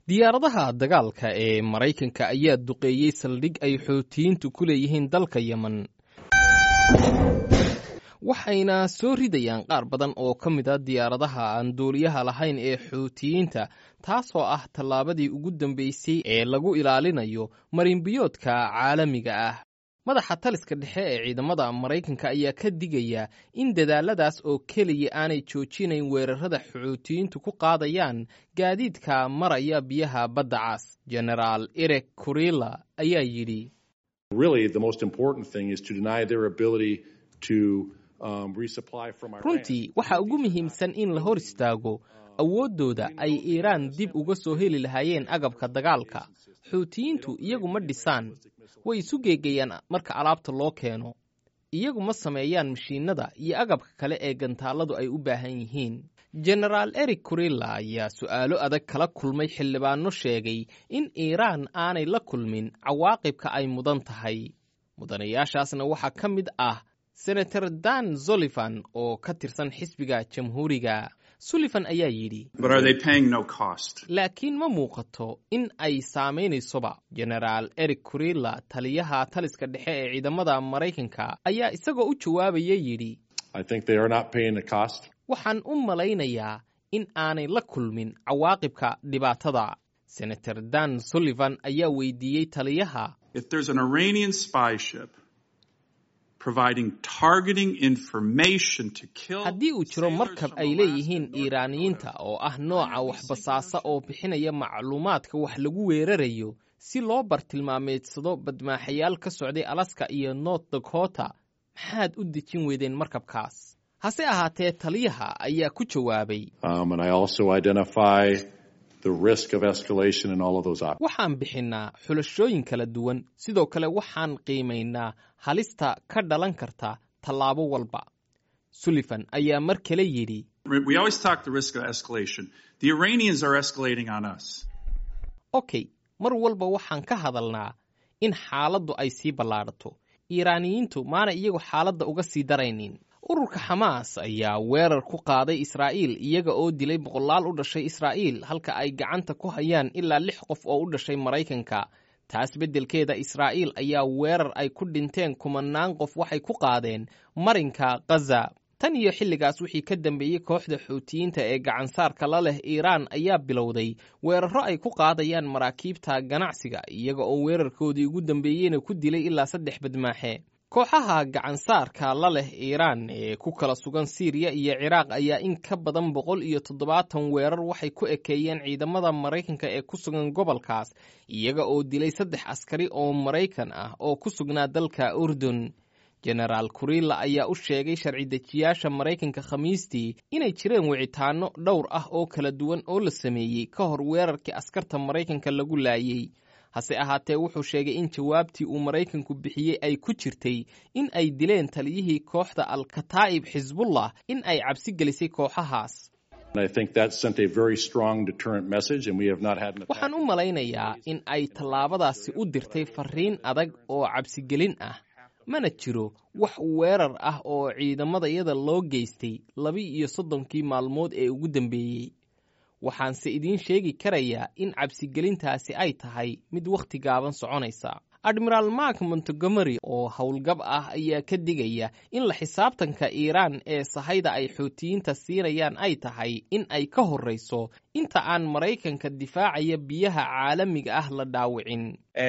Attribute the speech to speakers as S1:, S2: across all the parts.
S1: diyaaradaha dagaalka ee maraykanka ayaa duqeeyey saldhig ay xootiyiintu ku leeyihiin dalka yemen waxayna soo ridayaan qaar badan oo ka mid a diyaaradaha aan duuliyaha lahayn ee xuutiyiinta taasoo ah tallaabadii ugu dambeysay ee lagu ilaalinayo marinbiyoodka caalamiga ah madaxa taliska dhexe ee ciidamada maraykanka ayaa ka digaya in dadaaladaas oo keliya aanay joojinayn weerarada xuutiyiintu ku qaadayaan gaadiidka maraya biyaha badda cas genaraal erek kurila ayaa yidhi runtii waxaa ugu muhiimsan in la hor istaago awooddooda ay iiraan dib uga soo heli lahaayeen agabka dagaalka xuutiyiintu iyagu ma dhisaan way isu geegayaan marka alaabta loo keeno iyagu ma sameeyaan mashiinada iyo agabka kale ee gantaalladu ay u baahan yihiin genaraal eric kurilla ayaa su'aalo adag kala kulmay xildhibaanno sheegay in iiraan aanay la kulmin cawaaqibka ay mudan tahay mudanayaashaasna waxaa ka mid ah senator dan solifan oo ka tirsan xisbiga jamhuuriga sullivan ayaa yidhi laakiin ma muuqato in ay saamaynaysoba genaraal eric kurilla taliyaha taliska dhexe ee ciidamada maraykanka ayaa isagoo u jawaabaya yidhi waxaan u malaynayaa in aanay la kulmin cawaaqibka dhibaatada senator dan sullivan ayaa weydiiyey taliyaha haddii uu jiro markab ay leeyihiin iiraaniyiinta oo ah nooca waxbasaasa oo bixinaya macluumaadka wax lagu weerarayo si loo bartilmaameedsado badmaaxayaal ka socday alaska iyo north dakota maxaad u dejin weydeen markabkaas hase ahaatee taliyaha ayaa ku jawaabay waxaan bixinnaa xulashooyin kala duwan sidoo kale waxaan qiimaynaa halista ka dhalan karta tallaabo walba sullivan ayaa mar kale yidhi okey mar walba waxaan ka hadalnaa in xaaladdu ay sii ballaadhato iiraaniyiintu maana iyagu xaaladda uga sii daraynin ururka xamaas ayaa weerar ku qaaday israa'iil iyaga oo dilay boqolaal u dhashay israa'iil halka ay gacanta ku hayaan ilaa lix qof oo u dhashay maraykanka taas beddelkeeda israa'iil ayaa weerar ay ku dhinteen kumanaan qof waxay ku qaadeen marinka khaza tan iyo xilligaas wixii ka dambeeyey kooxda xuutiyiinta ee gacansaarka la leh iiraan ayaa bilowday weerarro ay ku qaadayaan maraakiibta ganacsiga iyaga oo weerarkoodii ugu dambeeyeyna ku dilay ilaa saddex badmaaxe kooxaha gacansaarka la leh iiraan ee ku kala sugan siiriya iyo ciraaq ayaa in ka badan boqol iyo toddobaatan weerar waxay ku ekeeyeen ciidamada maraykanka ee ku sugan gobolkaas iyaga oo dilay saddex askari oo maraykan ah oo ku sugnaa dalka urdun genaraal kurilla ayaa u sheegay sharci dejiyaasha maraykanka khamiistii inay jireen wicitaanno dhowr ah oo kala duwan oo la sameeyey ka hor weerarkii askarta maraykanka lagu laayey hase ahaatee wuxuu sheegay in jawaabtii uu maraykanku bixiyey ay ku jirtay in ay dileen taliyihii kooxda al-kataa'ib xisbullah in ay cabsi gelisay kooxahaas waxaan u malaynayaa in ay tallaabadaasi u dirtay fariin adag oo cabsigelin ah mana jiro wax weerar ah oo ciidamadayada loo geystay laba-iyo soddonkii maalmood ee ugu dambeeyey waxaanse idiin sheegi karayaa in cabsigelintaasi ay tahay mid wakhti gaaban soconaysa admiraal mark montegomery oo howlgab ah ayaa ka digaya in la xisaabtanka iiraan ee sahayda ay xuutiyiinta siinayaan ay tahay in ay ka horrayso inta aan maraykanka difaacaya biyaha caalamiga ah la dhaawicin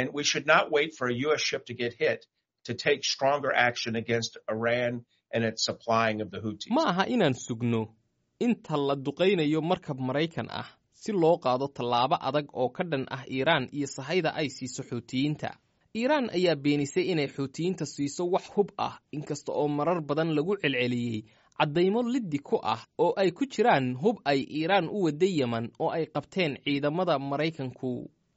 S1: ma aha inaan sugno inta la duqaynayo markab maraykan ah si loo qaado tallaabo adag oo ka dhan ah iiraan iyo sahayda ay siiso xuutiyiinta iiraan ayaa beenisay inay xuutiyiinta siiso wax hub ah inkasta oo marar badan lagu celceliyey caddaymo liddi ku ah oo ay ku jiraan hub ay iiraan u wadda yeman oo ay qabteen ciidamada maraykanku